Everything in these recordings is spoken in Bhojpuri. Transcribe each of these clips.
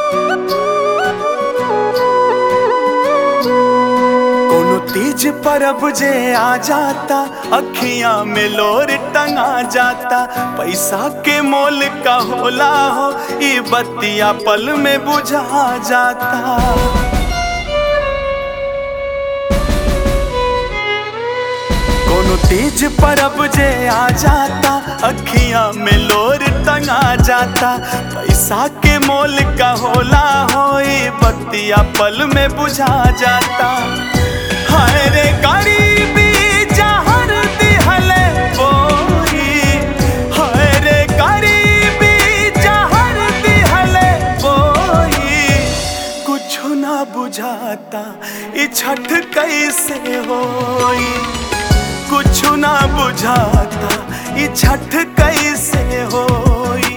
कोनो तीज परब जे आ जाता अखियां में लोर टंगा जाता पैसा के मोल का होला हो ई बत्तिया पल में बुझा जाता कोनो तीज परब जे आ जाता अखियां में लोर टंगा जाता पैसा के मोल का होला होई बत्तिया पल में बुझा जाता हाय रे गरीबी जहर दिहले बोई हाय रे गरीबी जहर दिहले बोई कुछ ना बुझाता ई छठ कैसे होई कुछ ना बुझाता ई छठ कैसे होई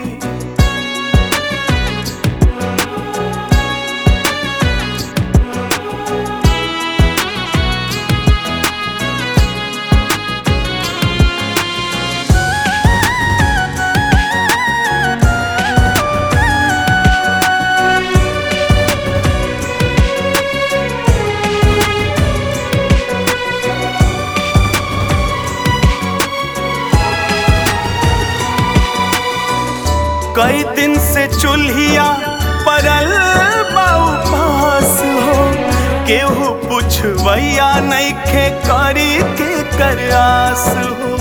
कई दिन से चूल्हिया परल बाऊ पास हो केहू पुछवैया नइखे करी के करास हो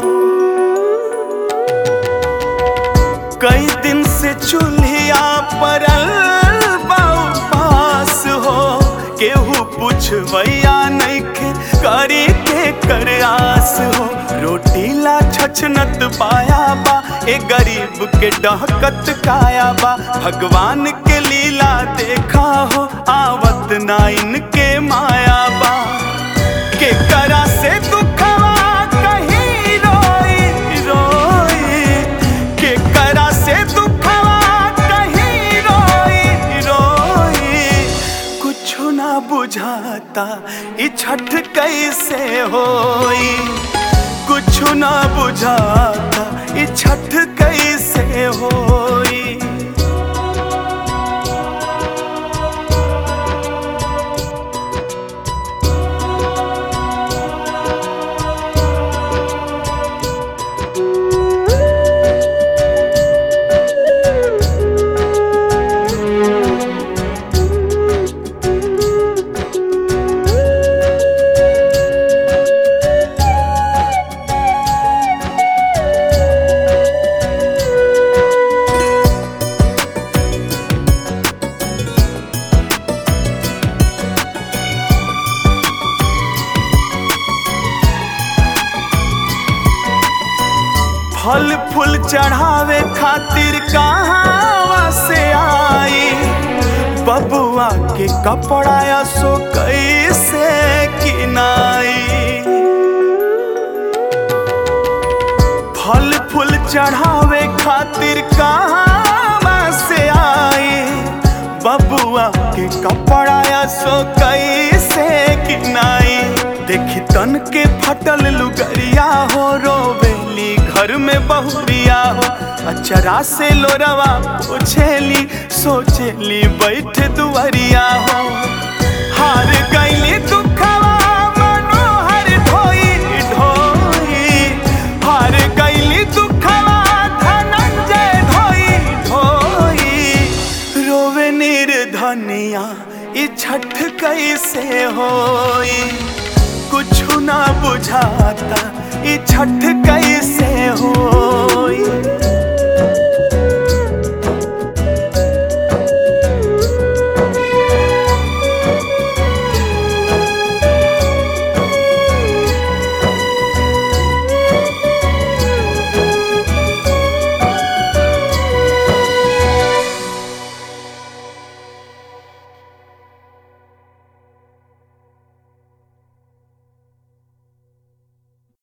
कई दिन से चूल्हिया परल बाऊ पास हो केहू पुछवैया नइखे करी के करास हो रोटी ला छछनत पाया बा ए गरीब के डहकत काया बा भगवान के लीला देखा हो आवत ना इनके माया बा के करा से दुखवा कहीं रोई रोई के करा से दुखवा कहीं रोई रोई कुछ ना बुझाता ई छठ कैसे होई कुछ ना बुझाता ई छठ कैसे होई फल फूल चढ़ावे खातिर कहाँ से आई बबुआ के कपड़ा सो कैसे किनाई फल फूल चढ़ावे खातिर कहाँ से आई बबुआ के कपड़ा सो कैसे किनाई देखी तन के फटल लुगरिया हो रोवेली घर में बहुरिया हो अचरा से लोरवा पूछेली सोचेली बैठ दुआरिया हो हार गईली दुखवा मनोहर ढोई ढोई हार गईली दुखवा धनंजय ढोई ढोई रोवे निर्धनिया ई छठ कैसे होई कुछ ना बुझाता ई छठ कैसे होई